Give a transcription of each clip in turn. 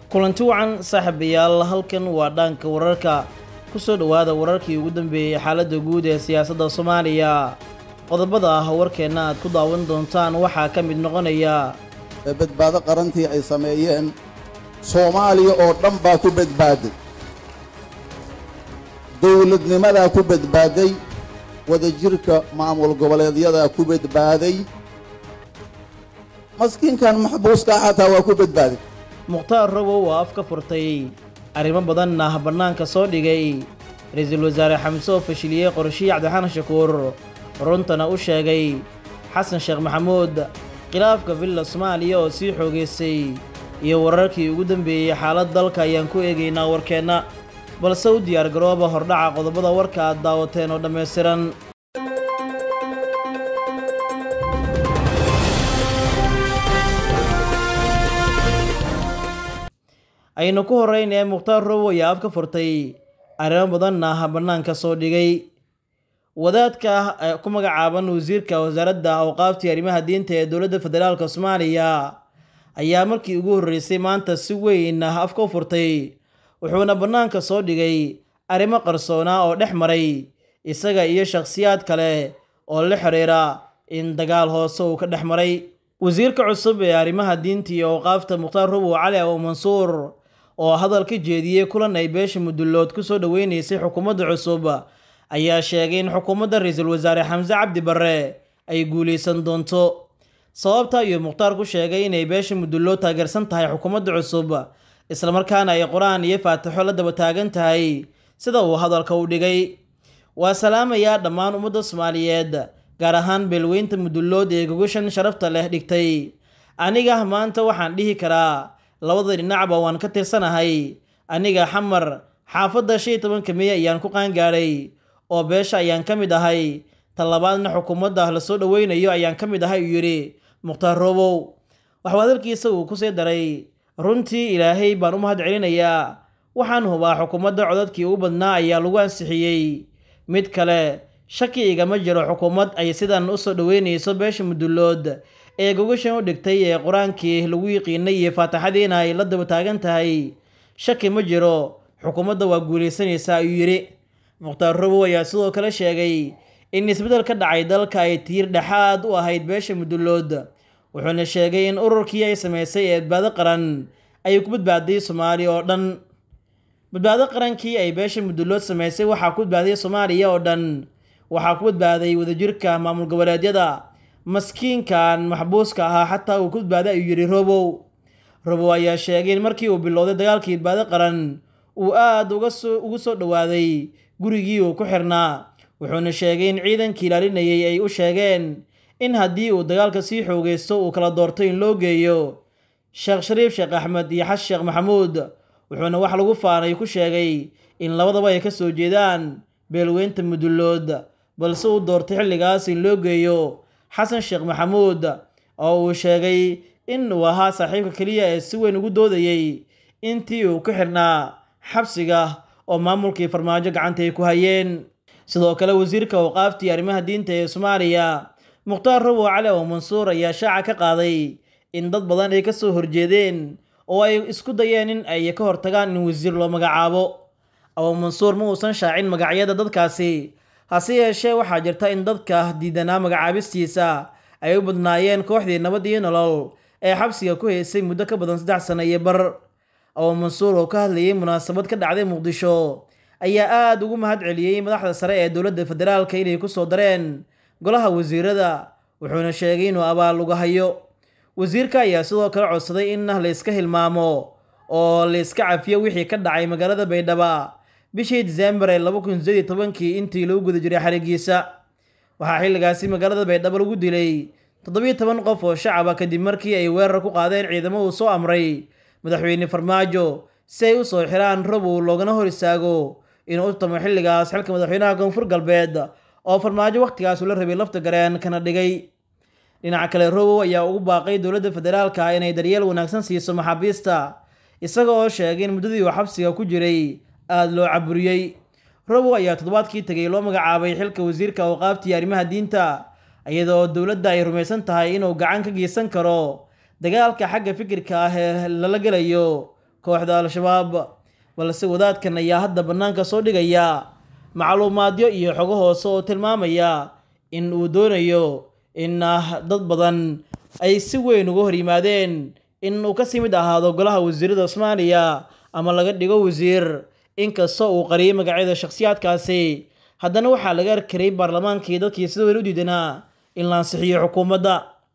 kulanti wacan saaxiibayaal halkan waa dhaanka wararka ku soo dhowaada wararkii ugu dambeeyey xaaladda guud ee siyaasadda soomaaliya qodobada ah warkeenna aad ku daawan doontaan waxaa ka mid noqonaya badbaado qarantii ay sameeyeen soomaaliya oo dhan baa ku badbaaday dowladnimadaa ku badbaaday wadajirka maamul goboleedyadaa ku badbaaday maskiinkan maxbuuskaa xataa waa ku badbaaday mukhtaar robow oo af ka furtay arrimo badanna bannaanka soo dhigay ra-iisul wasaare xamse oo fashiliyey qorshihii cabdixaan shakuur runtana u sheegay xasan sheekh maxamuud khilaafka villa soomaaliya oo sii xoogaysay iyo wararkii ugu dambeeyey xaalad dalka ayaan ku eegaynaa warkeenna balse u diyaar garooba hordhaca qodobada warka aad daawateen oo dhammaystiran aynu ku horraynee mukhtaar robow ayaa af ka furtay arrimo badanna bannaanka soo dhigay wadaadka ku magacaaban wasiirka wasaaradda awqaaftii arrimaha diinta ee dowladda federaalk soomaaliya ayaa markii ugu horreysay maanta si weyn afka u furtay wuxuuna bannaanka soo dhigay arrimo qarsoona oo dhex maray isaga iyo shakhsiyaad kale oo la xiriira in dagaal hoose uu ka dhex maray wasiirka cusub ee arrimaha diinta iyo awqaafta mukhtaar robow cali abu mansuur oo hadal ka jeediyey kulan ay beesha mudullood ku soo dhoweynaysay xukuumadda cusub ayaa sheegay in xukuumadda ra-iisul wasaare xamse cabdi barre ay guulaysan doonto sababta ayuu mukhtaar ku sheegay inay beesha mudullood taageersan tahay xukuumadda cusub islamarkaana ay qur-aan iyo faatixo la daba taagan tahay sida uu hadalka u dhigay waa salaamayaa dhammaan ummadda soomaaliyeed gaar ahaan beelweynta mudullood ee gogashan sharafta leh dhigtay aniga maanta waxaan dhihi karaa labada dhinacba waan ka tirsanahay aniga xamar xaafadda shan iyo tobanka mey ayaan ku qaangaadhay oo beesha ayaan ka mid ahay talabaadna xukuumadda la soo dhoweynayo ayaan ka mid ahay uu yidhi mukhtaar robow waxuu hadalkiisa uu kusii daray runtii ilaahay baan u mahad celinayaa waxaan hubaa xukuumadda codadkii ugu badnaa ayaa lagu ansixiyey mid kale shaki igama jiro xukuumad ay sidan u soo dhoweynayso beesha mudullood ee gogashan u dhigtay ee qur-aankii lagu yiqiinay iyo faataxadiina ay la daba taagan tahay shaki ma jiro xukuumadda waa guulaysanaysaa ayuu yidhi mukhtaar robow ayaa sidoo kale sheegay in isbeddel ka dhacay dalka ay tiir dhexaad u ahayd beesha mudullood wuxuuna sheegay in ururkii ay samaysay ee badbaado qaran ay ku badbaaday soomaaliya oo dhan badbaado qarankii ay beesha mudullood samaysay waxaa ku badbaaday soomaaliya oo dhan waxaa ku badbaaday wadajirka maamul goboleedyada maskiinkan maxbuuska ahaa xataa uu ku badbaaday ayuu yidhi robow robow ayaa sheegay in markii uu bilowday dagaalkii badbaado qaran uu aada ugu soo dhowaaday gurigii uu ku xirnaa wuxuuna sheegay in ciidankii ilaalinayay ay u sheegeen in haddii uu dagaalka sii xoogaysto uu kala doorto in loo geeyo sheekh shariif sheekh axmed iyo xasan sheekh maxamuud wuxuuna wax lagu faanay ku sheegay in labadaba ay ka soo jeedaan beelweynta mudullood balse uu doortay xilligaas in loo geeyo xasan sheekh maxamuud oo uu sheegay in uu ahaa saaxiibka keliya ee si weyn ugu doodayey intii uu ku xirnaa xabsiga oo maamulkii farmaajo gacanta ay ku hayeen sidoo kale wasiirka awqaaftii arrimaha diinta ee soomaaliya mukhtaar robow cali oo mansuur ayaa shaaca ka qaaday in dad badan ay ka soo horjeedeen oo ay isku dayeen in ay ka hortagaan in wasiir loo magacaabo abu mansuur ma uusan shaacin magacyada dadkaasi hase yeeshee waxaa jirta in dadka diidanaa magacaabistiisa ay u badnaayeen kooxdii nabad iyo nolol ee xabsiga ku haysay muddo ka badan saddex sano iyo bar abu mansuur oo ka hadlayay munaasabad ka dhacday muqdisho ayaa aada ugu mahad celiyey madaxda sare ee dowladda federaalka inay ku soo dareen golaha wasiirada wuxuuna sheegay inuu abaal uga hayo wasiirka ayaa sidoo kale codsaday in la iska hilmaamo oo la iska cafiyo wixii ka dhacay magaalada baydhaba bishii diseembar ee laba kun sideed iyo tobankii intii lagu guda jiray xarigiisa waxaa xilligaasi magaalada baydhabo lagu dilay toddobiyo toban qof oo shacaba kadib markii ay weerar ku qaadeen ciidamo uu soo amray madaxweyne farmaajo si ay u soo xiraan robow loogana hor istaago inuu u tamo xilligaas xilka madaxweynaha koonfur galbeed oo farmaajo wakhtigaas ula rabay lafta gareen kana dhigay dhinaca kale robow ayaa ugu baaqay dowladda federaalka inay daryeel wanaagsan siiso maxaabiista isaga oo sheegay in muddadii uu xabsiga ku jiray aada loo caburiyey robow ayaa toddobaadkii tegay loo magacaabay xilka wasiirka awqaaftii arrimaha diinta iyadoo dowladda ay rumaysan tahay inuu gacan ka geysan karo dagaalka xagga fikirka ah ee lala gelayo kooxda al-shabaab balse wadaadkan ayaa hadda bannaanka soo dhigaya macluumaadyo iyo xogo hoose oo tilmaamaya in uu doonayo in dad badan ay si weyn uga hor yimaadeen in uu kasii mid ahaado golaha wasiirada soomaaliya ama laga dhigo wasiir inkastoo uu qariyay magacyada shakhsiyaadkaasi haddana waxaa laga arkaray baarlamaankii dadkii sida weyn u diidanaa in la ansixiyo xukuumadda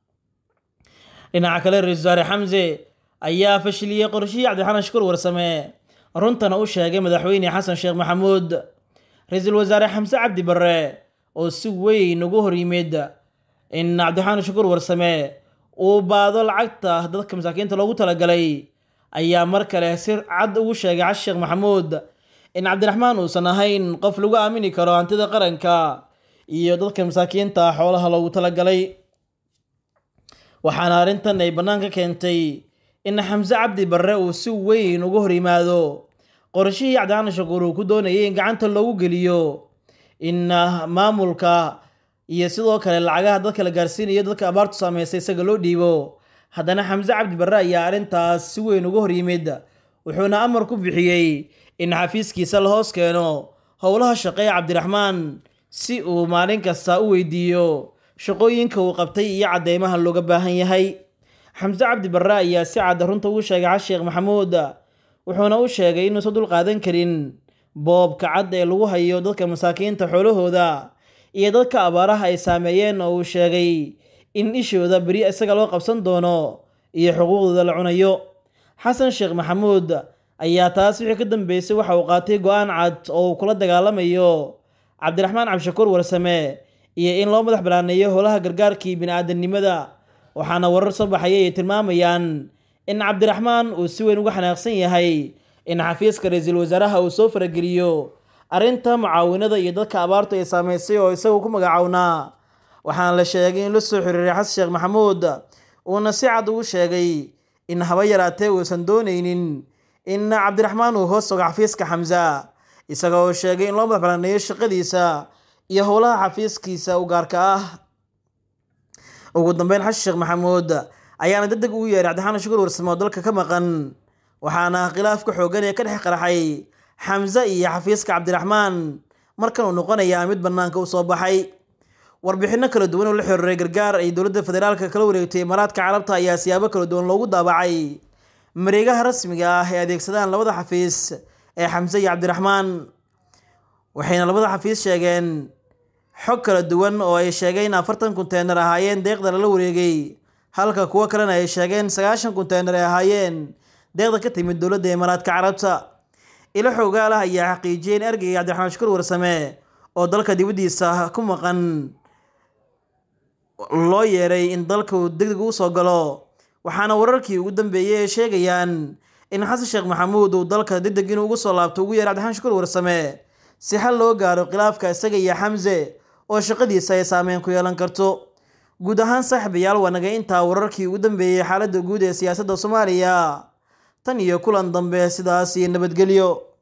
dhinaca kale ra-isul wasaare xamse ayaa fashiliyey qorshihii cabdixanan shukur warsame runtana u sheegay madaxweyne xasan sheekh maxamuud ra-iisul wasaare xamse cabdi barre oo si weyn ugu hor yimid in cabdixanan shukur warsame uu baado lacagta dadka masaakiinta loogu talagalay ayaa mar kale si cad ugu sheegay xasan sheekh maxamuud in cabdiraxmaan uusan ahayn qof lagu aamini karo hantida qaranka iyo dadka masaakiinta xoolaha loogu talagalay waxaana arrintan ay bannaanka keentay in xamse cabdi barre uu si weyn uga hor yimaado qorshihii cabdixanan shakuur uu ku doonayay in gacanta loogu geliyo in maamulka iyo sidoo kale lacagaha dadka la gaarsiinayo dadka abaartu saameysay isaga loo dhiibo haddana xamse cabdi barre ayaa arrintaas si weyn uga hor yimid wuxuuna amar ku bixiyey in xafiiskiisa la hoos keeno howlaha shaqeeya cabdiraxmaan si uu maalin kasta u weydiiyo shaqooyinka uu qabtay iyo cadeymaha looga baahan yahay xamse cabdi barre ayaa si cadda runta ugu sheegay xas sheekh maxamuud wuxuuna u sheegay inuusan dul qaadan karin boobka cad ee lagu hayo dadka masaakiinta xoolahooda iyo dadka abaaraha ay saameeyeen oo uu sheegay in ishooda beri isaga loo qabsan doono iyo xuquuqdooda la cunayo xasan sheekh maxamuud ayaa taas wixii ka dambeysay waxa uu qaatay go-aan cad oo uu kula dagaalamayo cabdiraxmaan cabdishakuur warsame iyo in loo madax banaaneeyo howlaha gargaarkii bini-aadamnimada waxaana warar soo baxayay ay tilmaamayaan in cabdiraxmaan uu si weyn uga xanaaqsan yahay in xafiiska ra-iisul wasaaraha uu soo farageliyo arrinta mucaawinada iyo dadka abaartu ay saameysay oo isagu ku magacownaa waxaana la sheegay in la soo xiriiray xasan sheekh maxamuud uuna si cad ugu sheegay in haba yaraatee uusan doonaynin in cabdiraxmaan uu hoos ogo xafiiska xamsa isaga oo sheegay in loo madax banaaneeyo shaqadiisa iyo howlaha xafiiskiisa u gaarka ah ugu dambeyn xasan sheekh maxamuud ayaana deg deg ugu yeeray cabdixanan shukur warsame oo dalka ka maqan waxaana khilaafka xooggan ee ka dhex qaraxay xamse iyo xafiiska cabdiraxmaan markan uu noqonayaa mid bannaanka u soo baxay warbixinno kala duwan oo la xiriiray gargaar ay dowladda federaalka kala wareegtay imaaraadka carabta ayaa siyaabo kala duwan loogu daabacay mareegaha rasmiga ah ee adeegsadaan labada xafiis ee xamse iyo cabdiraxmaan waxayna labada xafiis sheegeen xog kala duwan oo ay sheegeen in afartan konteynar ahaayeen deeqda lala wareegay halka kuwo kalena ay sheegeen sagaashan konteynar ay ahaayeen deeqda ka timid dowladda imaaraadka carabta ilo xoogaal ah ayaa xaqiijiyay in ergeyga cabdiraxmaan shukur warsame oo dalka dibaddiisa ku maqan loo yeeray in dalka uu degdeg u soo galo waxaana wararkii ugu dambeeyey ay sheegayaan in xasan sheekh maxamuud uu dalka degdeg inuu ugu soo laabto ugu yeeray cabdiraxmaan shukur warsame si xal loo gaaro khilaafka isaga iyo xamse oo shaqadiisa ay saameyn ku yeelan karto guud ahaan saaxiibayaal waa naga intaa wararkii ugu dambeeyey xaaladda guud ee siyaasadda soomaaliya tan iyo kulan dambe sidaas iyo nabadgelyo